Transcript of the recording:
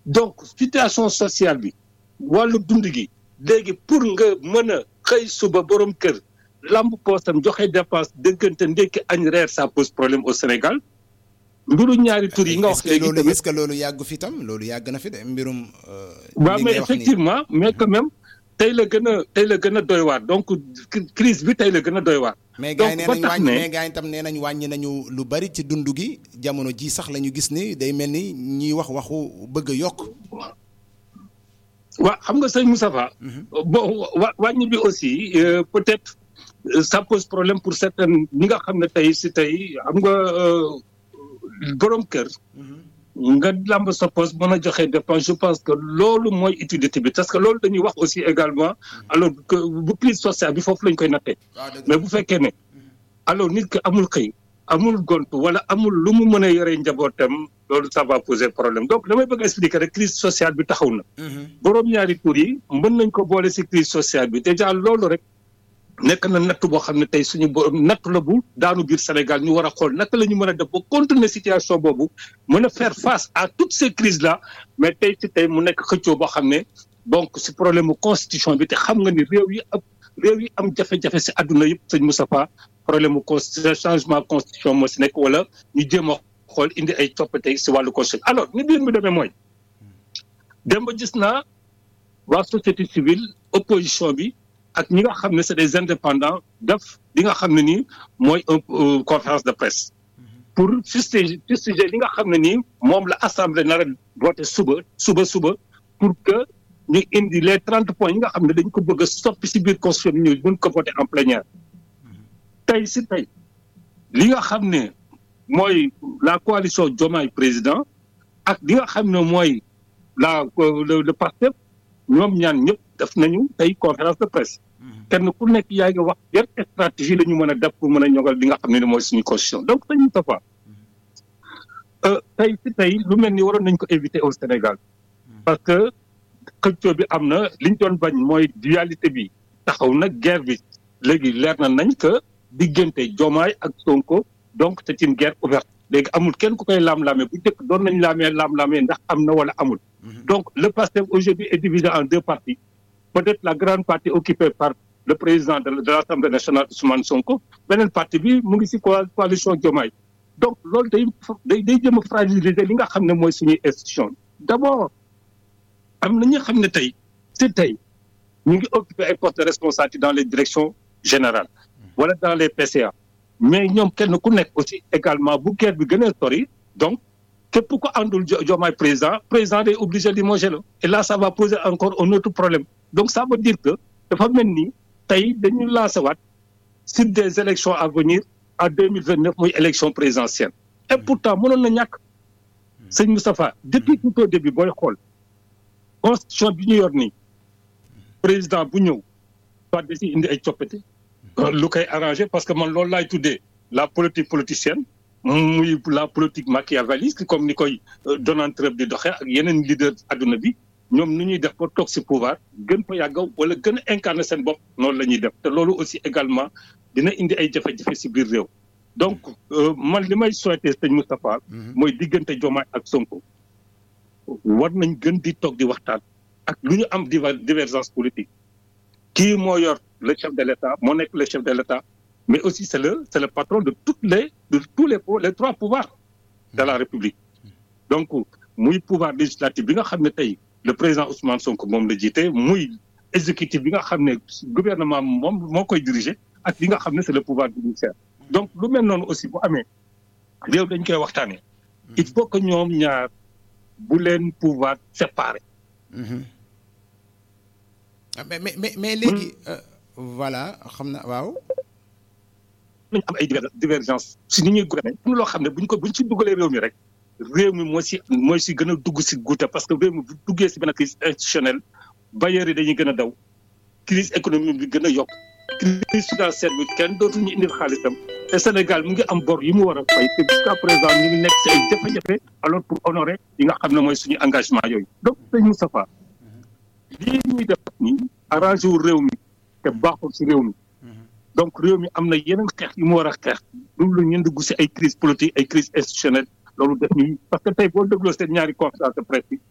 donc situation sociale bi wàllu dund gi léegi pour nga mën a xëy suba borom kër lamb poosam joxe dépense dëggante ndekki añ reer ça pose problème au Sénégal mbiru ñaari tur yi nga wax léegi loolu est-ce que loolu yàggu fi tam loolu yàgg na fi de mbirum. waaw mais effectivement mais quand même tey la gën a tey la gën a doy waar donc crise bi tey la gën a doy waar. mais gars yi nee nañ wàññi mais gars yi tam nee nañ wàññi nañu lu bari ci dund gi jamono ji sax la ñu gis ni day mel ni ñiy wax waxu bëgg a yokk. waaw xam nga sëñ Moustapha bon wa wàññi bi aussi peut-être ça pose problème pour certaines ñi nga xam ne tey si tey xam nga borom kër. nga lamb sa poste mën a joxe dépense je pense que loolu mooy utilité bi parce que loolu dañuy wax aussi également alors que bu crise sociale bi foofu lañ koy nattee mais bu fekkee ne alors nit ki amul xëy amul gontu wala amul lu mu mën a yore njabootam loolu ça va poser problème donc damay bëgg expliquer rek crise sociale bi taxaw na boroom ñaari tur yi mën nañ ko boole si crise sociale bi déjà loolu rek nekk na natt boo xam ne tey suñu borom natt la bu daanu biir Sénégal ñu war a xool naka la ñu mën a def ba continuer situation boobu mën a faire face à toutes ces crises là mais tey ci tey mu nekk xëccoo boo xam ne donc si problème mu constitution bi te xam nga ni réew yi ab réew yi am jafe-jafe si àdduna yëpp sëñ Moustapha problème mu changement constitution moo si nekk wala ñu jéem a xool indi ay coppite si wàllu constitution alors ni biir mi demee mooy dem ba gis naa waa société civile opposition bi ak ñi nga xam ne c'est des indépendants def li nga xam ne nii mooy un conférence de presse pour fustiger fustiger li nga xam ne nii moom la assemblée nar a voté suba suba suba pour que ñu indi les trente points yi nga xam ne dañ ko bëgg a soppi si biir constitution bi ñu mën ko voté en plénière tey si tey li nga xam ne mooy la coalition Diomaye président ak li nga xam ne mooy la le Pastef ñoom ñaan ñëpp def nañu tey conférence de presse kenn ku nekk yaa ngi wax yan stratégie la ñu mën a def pour mën a ñogal li nga xam ne mooy suñu constitution donc sëñ Moustapha tey si tey lu mel ni waroon nañ ko éviter au Sénégal parce que xëccoo bi am na li ñu doon bañ mooy dualité bi taxaw na guerre bi léegi leer na nañ que diggante Diomaye ak Sonko donc c'est une guerre ouverte léegi amul kenn ku koy laam-laamee bu njëkk doon nañ laamee laam-laamee ndax am na wala amul donc le PASTEF aujourd'hui est divisé en deux parties peut-être la grande partie occupée par le président de l'Assemblée nationale Ousmane Sonko beneen partie bi mu ngi ci coalition Diomaye donc loolu day day day jëm a fragiliser li nga xam ne mooy suñuy institution d'abord am na ñi xam ne tey ci tey ñu ngi occuper ay postes de responsabilité dans les directions générales wala dans les PCA mais ñoom kenn ku nekk aussi également bu guerre bi gën a sori donc képp ko àndul Diomaye président président day obligé de limoger la et là ça va poser encore un autre problème donc ça veut dire que dafa mel ni tey dañu lancé waat sur des élections à venir en deux mille vingt neuf muy élection présidentielle et pourtant mënoon na ñàkk sëñ Moustapha depuis tout au début booy xool constitution bi ñu yor nii président bu ñëw soit da si indi ay coppite lu koy arrangé parce que man loolu laay tuddee la politique politicienne muy la politique machiavéliste comme ni koy Donald Trump di doxee ak yeneen leader adduna bi ñoom nu ñuy def ba toog si pouvoir gën fa yàggaw wala gën a incarner seen bopp noonu la ñuy def te loolu aussi également dina indi ay jafe-jafe si biir réew donc man li may souhaiter sëñ Moustapha mooy diggante Diomaye ak Sonko war nañ gën di toog di waxtaan ak lu ñu am divergence politique kii moo yor le chef de l'État moo nekk le chef de l'État mais aussi c'est le c'est le patron de toutes les de tous les les trois pouvoirs de la République donc muy pouvoir législatif bi nga xam ne tey le président Ousmane Sonko moom la jiite muy exécutif bi nga xam ne gouvernement moom moo koy diriger ak li nga xam ne c'est le pouvoir judiciaire donc lu mel noonu aussi bu amee réew dañ koy waxtaanee il faut que ñoom ñaar bu leen pouvoir séparer mais mais mais mais léegi voilà xam na waaw nañu am ay divergence si ni ñuy gouverner am loo xam ne buñ ko buñ ci dugalee réew mi rek réew mi moo si mooy si gën a dugg si guuta parce que réew mi bu duggee si benn crise institutionnelle bailleurs yi dañuy gën a daw crise économique bi gën a yokk crise financière bi kenn dootuñu indil xaalisam te Sénégal mu ngi am bor yi mu war a fay te jusqu'à présent ñu ngi nekk si ay jafe-jafe alors pour honorer yi nga xam ne mooy suñu engagement yooyu donc sëñ Moustapha lii ñuy def nii arrangé wu réew mi te baaxul si réew mi donc réew mi am na yeneen xeex yu mu war a xeex loolu la ñu dugg si ay crise politique ay crise institutionnelle loolu def ñuy parce que tey boo dégloo seen ñaari conférence de presse bi